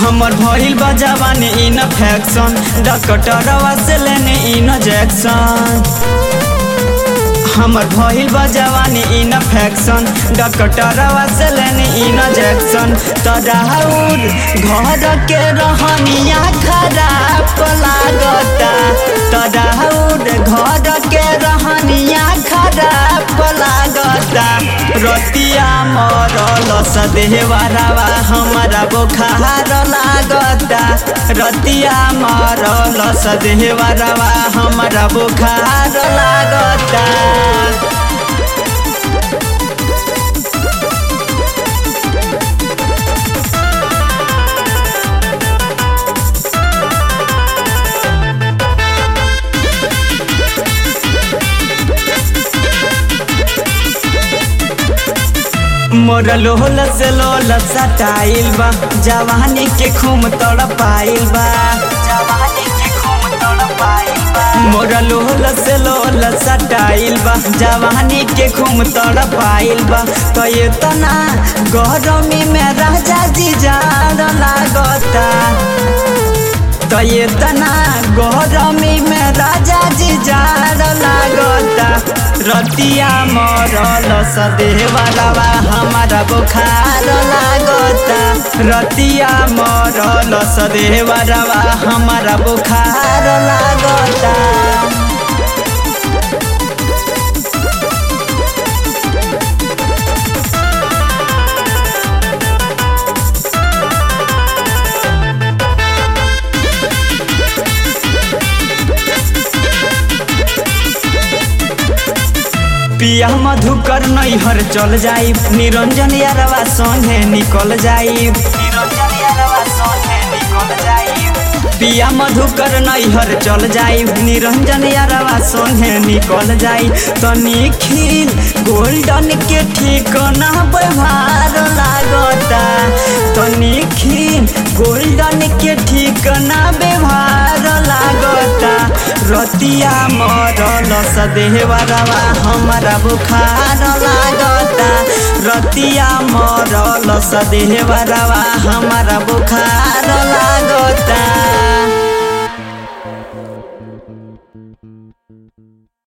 हमर भइल बा जवानी इन्फेक्शन डॉक्टरवा से लेने इंजेक्शन हमर भइल बा जवानी इन्फेक्शन डॉक्टरवा से लेने इंजेक्शन तराउर घर के रहनिया खराब लागता तराउर घर के रहनिया खराब लागता रतिया मरल सदेहवारावा हमारा बुखार लागता रतिया मरल सदेहवारावा हमारा बुखार लागता मोर लोहल से लोल सटाइल बा जवानी के खूम तड़पाइल बा जवानी के खूम तड़पाइल बा मोर लोहल से लोल सटाइल बा जवानी के खूम तड़पाइल बा तो ये तना गरमी में राजा जी जाड़ लागता तो ये तना गरमी में राजा जी जाड़ लागता रतिया मरल सदेहवालावा हमारा बुखार लागता रतिया मरल सदेहवालावा हमारा बुखार लागता पिया मधुकर नैहर चल जाई निरंजन यारवा संगे निकल जाई निरंजन यारवा संगे निकल जाई पिया मधुकर नैहर चल जाई निरंजन यारवा संगे निकल जाई तनी खिल गोल्डन के ठिकाना व्यवहार लागता तनी खिल गोल्डन के ठिकाना व्यवहार लागता रतिया मरल सदेहवारवा हमारा बुखार लागता रतिया मरल सदेहवारवा हमारा बुखार लागता